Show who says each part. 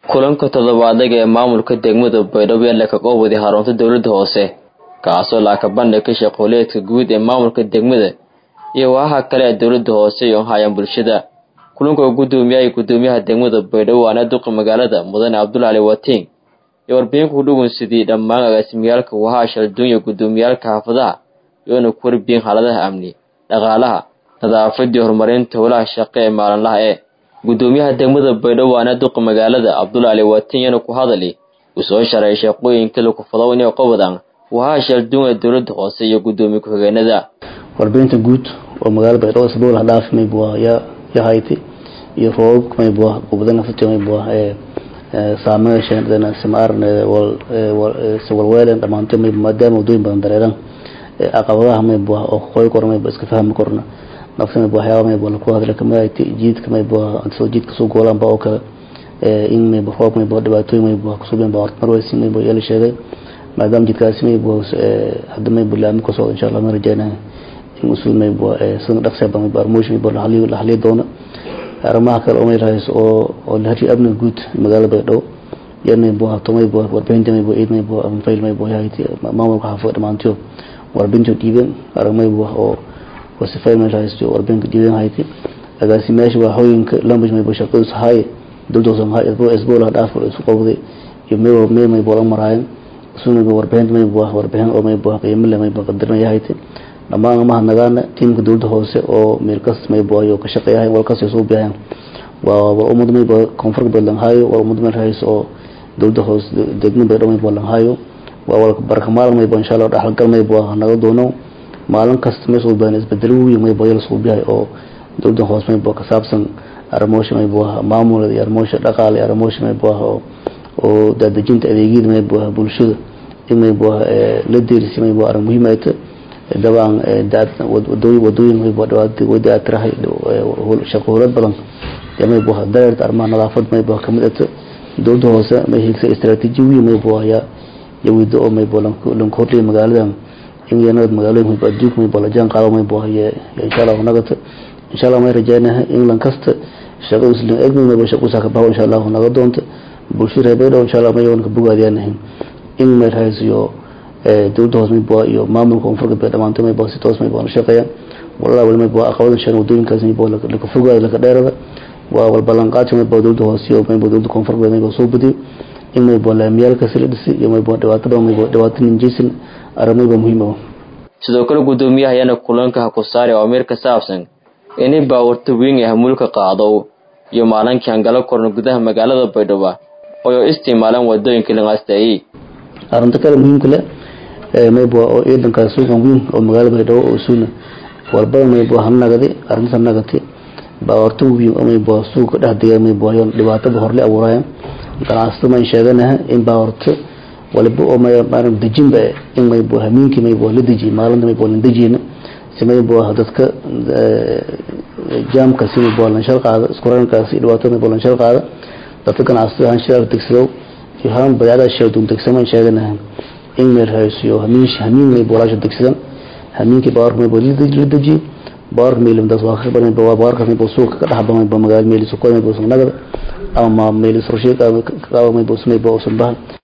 Speaker 1: kulanka toddobaadaga ee maamulka degmada baydhabo ee lakaqoobwaday xarunta dowladda hoose kaasoo laaka bandhigka shaqooleedka guud ee maamulka degmada iyo waaha kale ee dowladda hoose iyo hayaan bulshada kulanka gudoomiyaha gudoomiyaha degmada baydhabo waana duqa magaalada mudane cabdulcali watiin iyo warbixinku udhugunsidii dhammaan agaasimiyaalka wahaa shalduunya gudoomiyaalka xaafadaha iyoona ku warbiyin xaaladaha amni dhaqaalaha nadaafadii horumarinta howlaha shaqo ee maalinlaha ee gudoomiyaha degmada baydhabo waana duqa magaalada cabdulcali watiin yana ku hadali uu soo sharay shaqooyinka lakufado inay qobadan wahaa shalduun ee dowladda hoose iyo gudoomiye ku-xigeenada
Speaker 2: warbixinta guud oo magaalada baydhabo sabuul hadhaaf maybuwa yaa yahayti iyo roobab maybuwa gobada nafsati maybuwa ee saameysha simaarn walweelen dhamaanto maybu maadaama wadooyin badan dareeran caqabadaha maybuwa oo qoy korna maybu iska fahmi korna nafta maybu waxyaaba maybu laku hadla kamid ahayti jiidka maybuwa soo jiidka soo goolanba oo kale in maybu roob maybu dhibaatooyin maybu kusugan ba horta marweysi maybu yala sheegay maadaama jidkaasi maybu hadda maybu laami kasoo insha allah ma rajeynaya in usul maybu sida dhaqseeba maybu armoosh maybu la haliyi doono arrimaha kale oo mayrahayso oo oo la hariyo amniga guud magaalada baydhabo yan maybu hato maybu warbixinta maybu ciid maybu anfayl maybu yahayti maamulka xaafada dhamaantiyo warbixinta dhiiben arag maybu oo wasifay mayrahayso warbixinta dhiiben hayti agaasimayaasha waaxooyinka language maybu shaqadiis haye dowladda hoose isbuula dhaaf isu qowday iyo meel meel maybu la maraayan isu maybu warbixinta maybu warbixin oo maybu qiimo leh maybu qadarna yahayti dhammaan amaha nagaana tiimka dowladda hoose oo meel kas maybu ayo ka shaqeeyahay walkas soo biyahan waa waa umad maybu koonfur badan hayo waa umad meel hayso oo dowladda hoose degmada baydhabo maybu lan hayo waa wal barka maalin maybu insha Allah dhaxal gal maybu naga doono maalin kasta meesha uu baan isbedel weyn maybu yala soo biyahay oo dowladda hoose maybu ka saabsan arrimoosha maybu maamulada iyo arrimoosha dhaqaale iyo arrimoosha maybu oo oo dadajinta adeegyada maybu bulshada in maybu la deerisi maybu arrin muhiim ay tahay dabcan wadooyin wadooyin maybu dhawaatay wada atrahay shaqo howlad badan maybu dareert arrimaha nadaafad maybu kamid ata dowladda hoose may higsa istaraatiiji weyn maybu ayaa yawido oo maybu lan kordhiya magaaladan in yanad magaalooyin maybu adduunka maybu la jaan qaado maybu insha allah nagata insha allah may rajeynaha in lan kasta shaqo islan egmi maybu shaqo saaka bahaw insha allah naga doonta bulshada reer baydhabo insha allah may wanka bogaadiyanahin in may rahaysiyo dowladda hoose maybu iyo maamulka koonfur galbeed dhamaanto maybu si toos maybu la shaqeeyaan walaa wali maybu aqabadan shan wadooyinkaas maybu laka fogaada laka dheerada waa wal ballanqaadka maybu dowladda hoose iyo maybu dowladda koonfur galbeed maybu soo badiyo in maybu laamiyaalkaasi la dhisi iyo maybu dhibaato badan maybu dhibaato ninjaysan arrin maybu muhiim ah
Speaker 1: sidoo kale gudoomiyaha ayaana kulanka ha ku saari awaamiir ka saabsan inay baawarta weyn ee hamuulka qaado iyo maalinkii hangalo korna gudaha magaalada baydhabo oo isticmaalaan wadooyinka linqaasteeyey
Speaker 2: arrinta kale muhiimka leh maybu oo ciidanka suuqan weyn oo magaalada baydhabo oo suuna walbada maybu hanagadi arrinta nagati baawarta weyn oo maybu suuqa dhex dega maybu ayoon dhibaatada horle abuurayaan ganacsatada mayn sheeganaha in baawarta waliba oo maaran dejinba in maybu hamiinkii maybu la dejiye maalinta maybu lan dejiyena si maybu dadka jaamkaasi maybu lan shal qaada iskurankaasi dhibaatada maybu lan shal qaada dadka ganacsatada han shal degsado iyo han badeecada sheedun degsamaan sheeganaha in meel haysiyo hamiin hamiin maybu walaasha degsadan hamiinkii baawarka maybu la dejiye baawarka maylimdaas waa ka badan waa baawarka maybu suuqa ka dhaxba maybu magaalo meelis ku maybu nagada ama meelis rusheed ama maybu maybu sunbahan